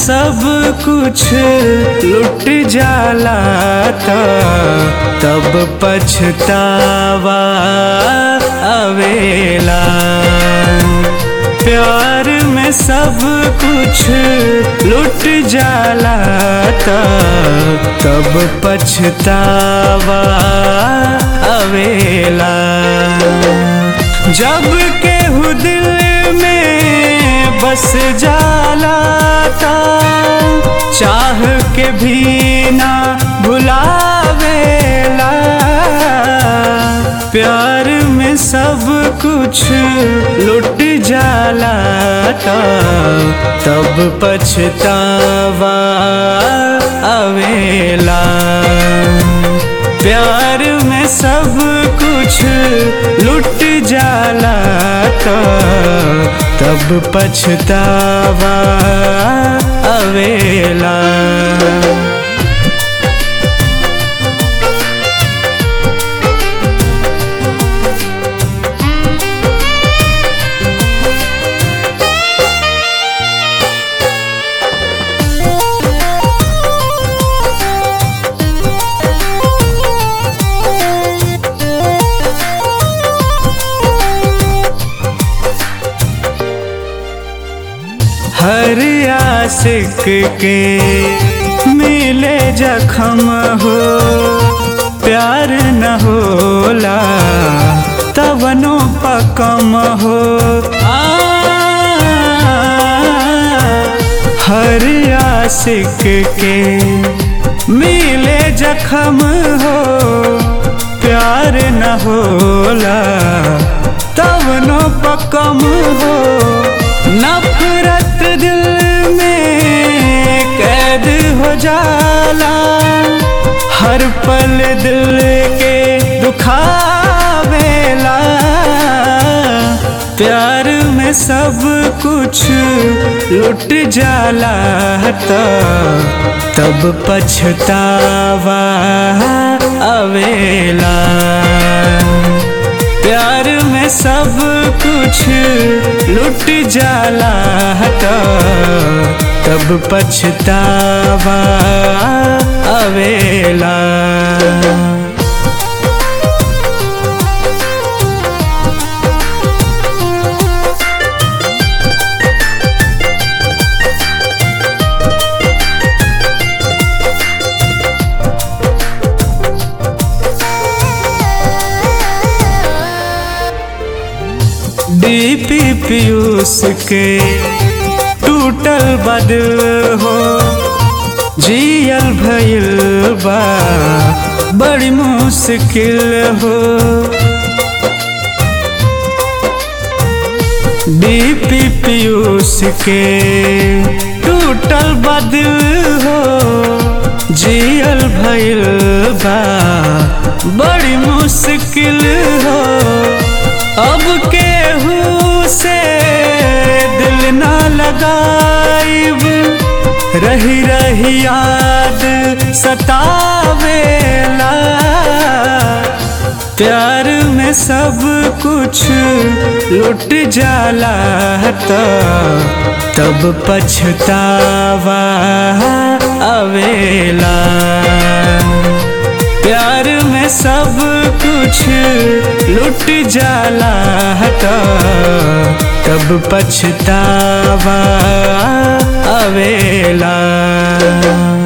सब कुछ लुट जाला त तब पछतावा अवेला प्यार में सब कुछ लुट जाला त तब पछतावा अवेला जब केहू दिल में बस जाला ता चाह के भी ना भुलावेला प्यार में सब कुछ लुट जाला ता तब पछतावा अवेला प्यार में सब कुछ लुट जाला तो तब पछतावा अवेला हर आशिक के मिले जखम हो प्यार न होला तवनो पकम हो आ, हर आशिक के मिले जखम हो प्यार न होला तवनो पकम हो नफरत दिल में कैद हो जाला हर पल दिल के दुखावेला प्यार में सब कुछ लुट जाला तो तब पछतावा अवेला प्यार में सब कुछ लुट जाला तो तब पछतावा अवेला डीपी पीयूष के टूटल बदल हो जियल भइल बा बड़ी मुश्किल हो डीपी पीयूष के टूटल बदल हो जियल भइल बा बड़ी मुश्किल हो अब केहू से दिल ना लगाइब रही रही याद सतावेला प्यार में सब कुछ लुट जाला तो तब पछतावा अवेला प्यार में सब कुछ लुट जाला तो तब पछतावा अवेला